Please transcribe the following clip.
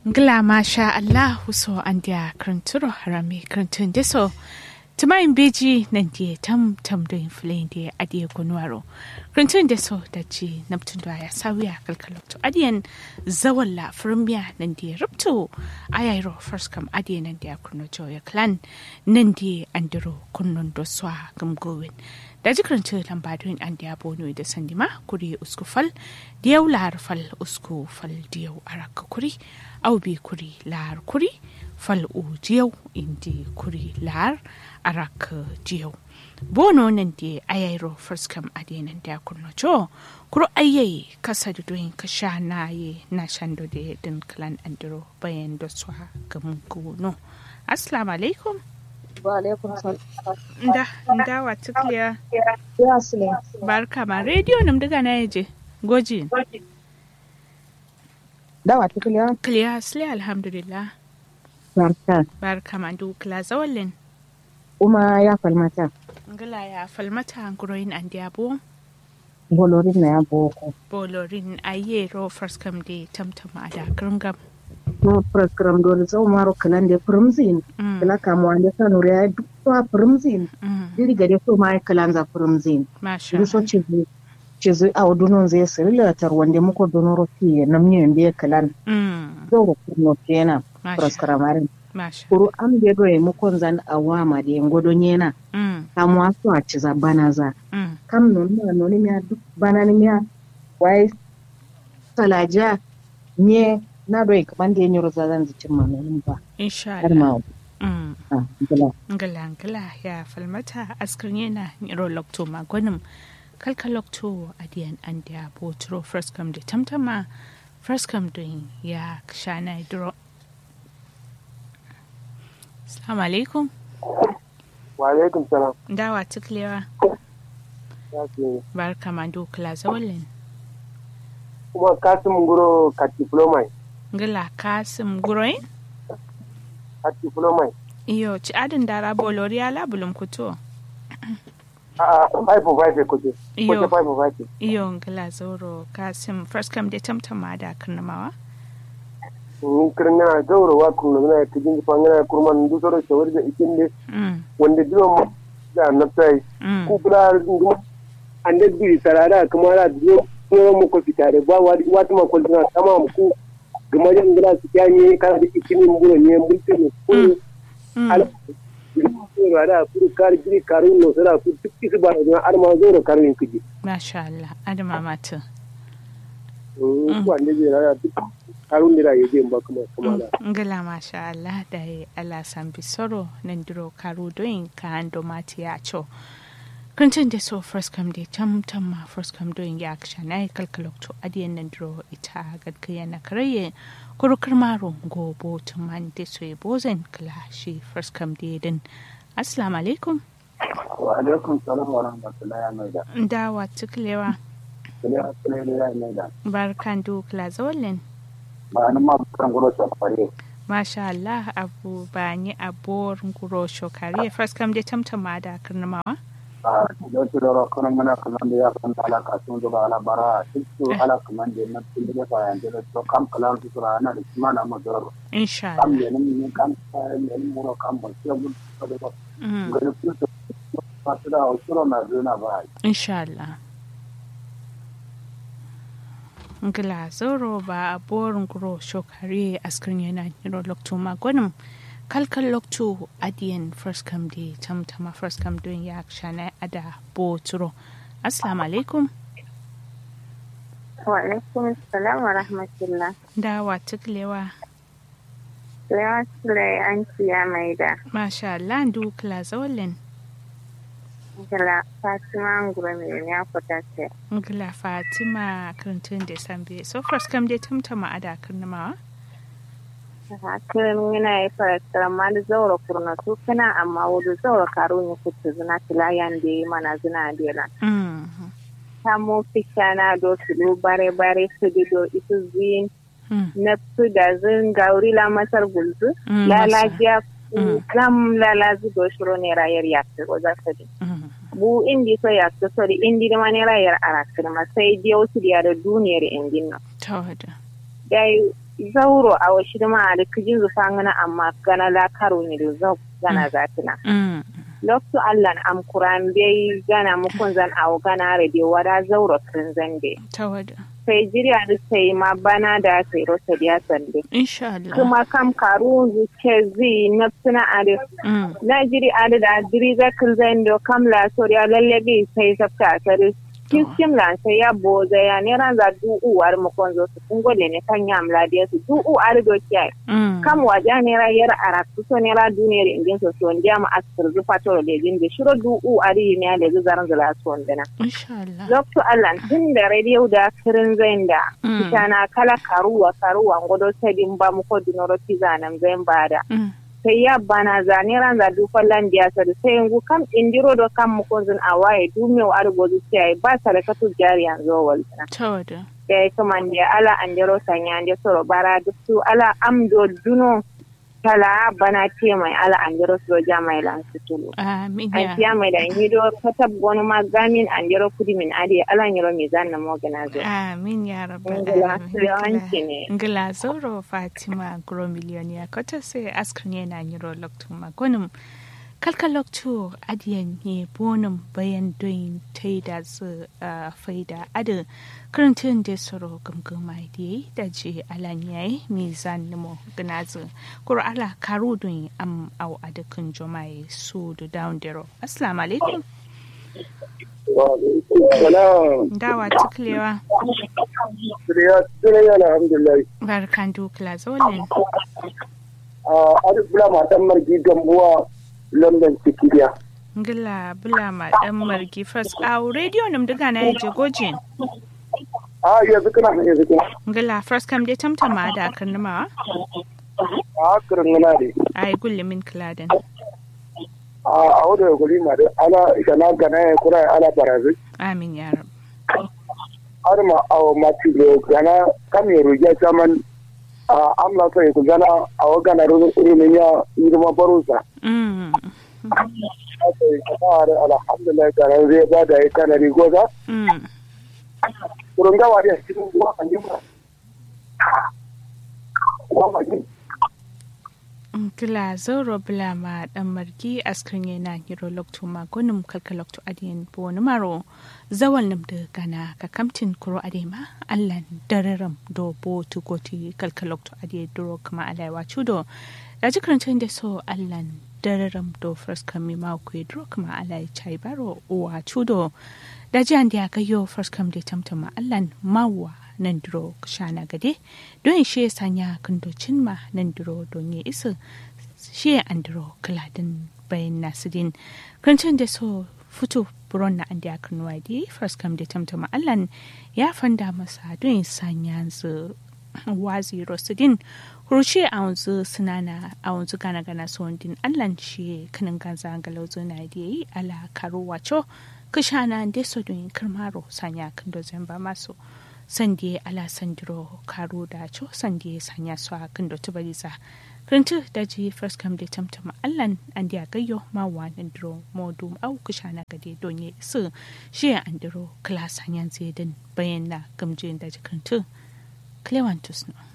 Ngila masha Allah so an dia kranturo harami krantun deso tumayin beji nan die tam tam do influen die adie kunwaro krantun deso da ji naptun da ya sawiya kalkalokto adiyan zawalla firmiya nan die rupto ayairo first kam adiye nan dia kunno joya clan nan die andiro kunnon do swa gamgowin da jikirin lambadun an da bono da sandima kuri usku fal diyau lahar fal usku fal diyau araka kuri au bi kuri lahar kuri fal u diyau indi kuri lahar araka diyau bono nan da ayairo firskam adenan da kurno jo kuro ayyayi kasa da doyin ka sha na ye na shando da din klan andiro bayan da swa gamun no assalamu alaikum Waalaikum salam. nda nda watu clear Ya sile. barka ma radio nam daga na yaje goji Dawa tukule clear sle alhamdulillah barka. barka ma du kla zawallin Uma ya falmata. ngala ya falmata nguroyin an diabo Bolorin na ya boko. bolorin ayero first come day tamtama da gringam No program dole zau maro kalan da primzin. Mm. Kala kamu ande kanu ya duk to primzin. mm. Diri gade so mai kalan za primzin. masha Diri so chizu chizu a dunon zai sirila tar wanda muko donoro fi namni yende kalan. mm. Zau kurno kenan. masha Proskramarin. masha Kuru am de do e mukon zan awama de ngodo nyena. mm. Kamu aso a ciza banaza. mm. kam non ma noni miya duk bana ni miya wai salaja nye na doi kaman da yanyo roza zan zicin ma nonin ba insha har Allah ma mm. ah gila ngala ngala ya falmata askar yana niro lokto magwanin kalka lokto adiyan an da botro first come da tamtama first come din ya shana dro Assalamu alaikum wa alaikum salam dawa tuklewa ya ce barka ma dokla zawallin kuma kasim guro ka diplomai ngala kasim guroin ka diplomai iyo ci adin dara bolori ala bulum kuto a a five for five ko ce Iyo. ko ce five for five iyo ngala zoro kasim first come da tamtama da karnamawa ni kirna gauro wa kun na ka jin fa ngana kurman du soro shawari da ikin ne mm. wanda dilo ma da na sai mm. ku kula nguma ande bi sarara kuma ra dilo ko mu ko fitare ba wa wata ma ko na tama ku gama jan gila su kyanye kana da ikin mburo ne mulke ne ko Mm. ala da kuru kar giri karun no sara ku duk su ba da arma zoro karun kiji masha Allah adama mata wanda zai rana duk harun da ya je ba kuma kuma da ngala masha Allah da ya Allah san bisoro nan duro karu doin ka ando mati ya cho kuntun da so first come day tam tam ma first come doin ya aksha na kalkalok to adiyan nan duro ita gadkaya na karaye kurukar maro go botun man da so ya bozen kala shi first come day din assalamu alaikum wa alaikum salam wa rahmatullahi wa maida dawa tuklewa kula kula da ya maida barkan du kla zawallin ba nan ma kan guro ta fare Masha Allah abu ba ni abor nguro shokari first come day tamtama da karnamawa a da su da kan mana kan da ya kan ala ka sun da ala bara su ala kan da na tun da fa yan da to kam kalan su ra na da kuma na mazar insha kam Allah ne ne kan ne mu ro kam ba sai mun da ba Mm, ga su su ba su da usuro na zuna ba insha Allah ngila zoro ba abor nguro shokari askrin yana niro lokto magonim kalkal lokto adiyan first come day tamtama first come doing ya shana ada boturo assalamu alaikum Wa alaikum salam wa rahmatullah. dawa tuklewa Lewa Sule an ciya mai da masha Allah ndu kla zawallin Gala Fatima Ngura mai ya fita ce. ngila fatima karantun da sambe so first come day tamtama ada karnamawa Hakirin yana yi farakar ma da zaura kurna su kana amma wudu zaura karo ne kuta zina tilayan da yi mana zina dela. mm Samo fisha na do su do bare bare su di do isu zin mm na su da zin gauri la masar gulzu. Mm, Lalajiya Mm. kam lalazi do shiro ne rayar yakta ko za su di. mm bu indi so yakta so di indi da mani rayar arakir ma sai je wasu da da duniyar indin nan. tawada Dai zauro a washi da ma da kijin zufa ngana amma gana la karo ni da zau gana zatina Mm. lokto allan am kuran bai gana mukun zan awo gana rede wada zauro kin zande Tawada. sai jiriya da sai ma bana da sai rosa diya sande Insha Allah. kuma kam karu zuke zi na suna ade Mm. na jiri ade da jiri zakil zando kam la soriya lalle bi sai sabta sare Kiskim lan sai ya boza ya ne ran za du uwar mu kon zo su kun gode ne kan yam la dia su du u ar do kiyai Mm. kam waja ne ra yar ara su so ne ra duniyar ingin so so ndiya ma askar zu fatoro de gin de shiro du u ari ne ale zu zaran zala so ndana Insha Allah. lokto allan tun da radio da kirin zain da Mm. kitana kala karuwa karuwa ngodo tadin ba mu ko dunoro tizanam zain bada Mm. sai ya bana zane ran za du fallan biya sa da sai yangu kam indiro do kam mu kunzun a waye du me wa argo zu sai ba sadakatu jari yanzu wal Tawada. ya yi kuma da ala an jero sanya da soro bara duk su ala amdo duno tala bana ce mai ala an jero su ja mai lan su tulu Amin an ya. siya mai da hido katab gonu ma gamin an jero kudi min adi ala an jero mai zanna mo gana zo Amin ya rabbal Ngila, alamin. yawanci ne. Ngila zauro Fatima Gro Miliyoniya kota sai askar ne na nyiro loktu magonum kalka loktu adiyan ne bonum bayan doyin tai da su a faida adin karantun da soro gamgama da yi da je alan yayi mizan nemo ganazu kuro ala karu doyin am au adakin jomaye su da down dero assalamu alaikum Salam. dawa tuklewa Suriya alhamdulillah. barkan dukla zolin A Arif Bula matan margi gambuwa London Sikiriya. ngila bula ma dan margi fas a radio nam daga na yaje gojin A yanzu kana yanzu kana. ngila fas kam de tamtama da kan ma A kirin gana ne. ai gulle min kladen A a wadda ya kuli ma da ala shana gana ya kura ala barazi. amin ya rab Har ma a wa mati da gana kam ya rugiya saman a amla sa ya gana a wa gana rumin ya yi ma barusa. mm Aka yi kasa da alhamdulillah gana zai ba da ya kana rigoza. mm Kurun gawa da cikin ruwa kan yi ba. Wa ma yi. ngila zoro bula ma dan margi askrin yana hiro lokto ma gonum kalka lokto adiyan bo wani maro zawal nam da gana ka kamtin kuro adema allan dararam do bo tugoti kalka lokto adiyan duro kama alaiwa chudo da jikarantun da so allan dararam do first kami ma ku duro kama alai chai baro uwa chudo da jiyan da ga yo first kam da tamtama allan mawa nan duro shana gade don shi sanya kandocin ma nan duro don ya isa shi an duro kaladin bayan nasidin kancin da so fito buron na an da kan wadi first kam da tamtama allan ya fanda masa don sanya su wazi rosidin kurushe a wanzu sinana a wanzu gana gana din allan shi kanin ganza galauzo na da yi ala karo wacho kashana da so don karmaro sanya kan dozin ba masu sande ala sandiro karo da cho sande sanya su a kan dotu baliza krintu da ji first come da tamtama allan an da gayyo ma wanan diro modu au kushana gade donye su shi an diro klas hanyan zedin bayan na gamjin da ji krintu clevantus no